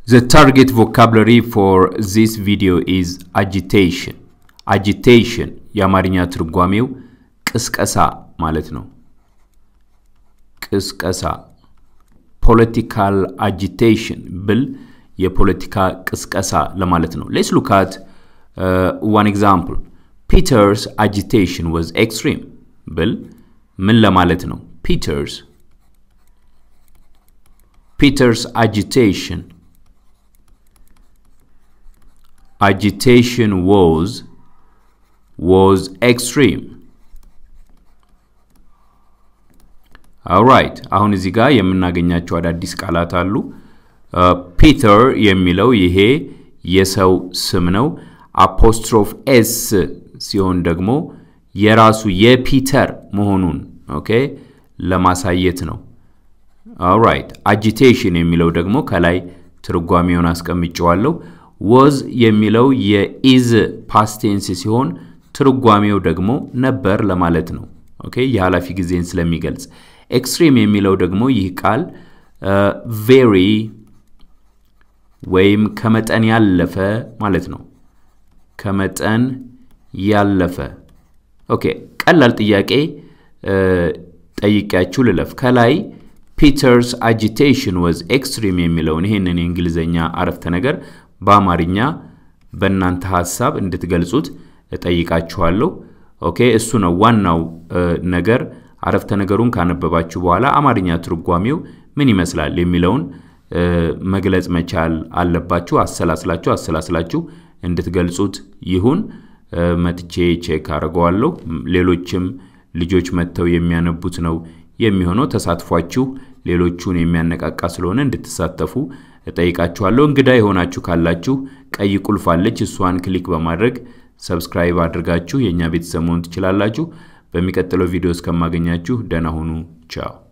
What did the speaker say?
The target vocabulary for this video is agitation. agitation የአማርኛ ትርጓሜው ቅስቀሳ ማለት ነው። ቅስቀሳ ፖለቲካል አጂቴሽን ብል የፖለቲካ ቅስቀሳ ለማለት ነው። ሌትስ ሉክ አት ዋን ኤግዛምፕል ፒተርስ አጂቴሽን ዋዝ ኤክስትሪም ብል ምን ለማለት ነው? ፒተርስ ፒተርስ አጂቴሽን agitation was was extreme alright አሁን እዚህ ጋር የምናገኛቸው አዳዲስ ቃላት አሉ ፒተር የሚለው ይሄ የሰው ስም ነው አፖስትሮፍ ኤስ ሲሆን ደግሞ የራሱ የፒተር መሆኑን ኦኬ ለማሳየት ነው alright agitation የሚለው ደግሞ ከላይ ትርጓሜውን አስቀምጨዋለሁ ወዝ የሚለው የኢዝ ፓስቴንስ ሲሆን ትርጓሜው ደግሞ ነበር ለማለት ነው። ኦኬ የኃላፊ ጊዜን ስለሚገልጽ። ኤክስትሪም የሚለው ደግሞ ይህ ቃል ቬሪ ወይም ከመጠን ያለፈ ማለት ነው። ከመጠን ያለፈ። ኦኬ ቀላል ጥያቄ ጠይቂያችሁ ልለፍ። ከላይ ፒተርስ አጂቴሽን ወዝ ኤክስትሪም የሚለውን ይህንን የእንግሊዝኛ አረፍተ ነገር በአማርኛ በእናንተ ሀሳብ እንድትገልጹት እጠይቃችኋለሁ። ኦኬ እሱ ነው ዋናው ነገር። አረፍተ ነገሩን ካነበባችሁ በኋላ አማርኛ ትርጓሜው ምን ይመስላል የሚለውን መግለጽ መቻል አለባችሁ። አሰላስላችሁ አሰላስላችሁ እንድትገልጹት ይሁን። መጥቼ ቼክ አድርገዋለሁ። ሌሎችም ልጆች መጥተው የሚያነቡት ነው የሚሆነው። ተሳትፏችሁ ሌሎቹን የሚያነቃቃ ስለሆነ እንድትሳተፉ እጠይቃችኋለሁ። እንግዳ የሆናችሁ ካላችሁ ቀይ ቁልፍ አለች። እሷን ክሊክ በማድረግ ሰብስክራይብ አድርጋችሁ የእኛ ቤተሰብ መሆን ትችላላችሁ። በሚቀጥለው ቪዲዮ እስከማገኛችሁ ደህና ሁኑ። ቻው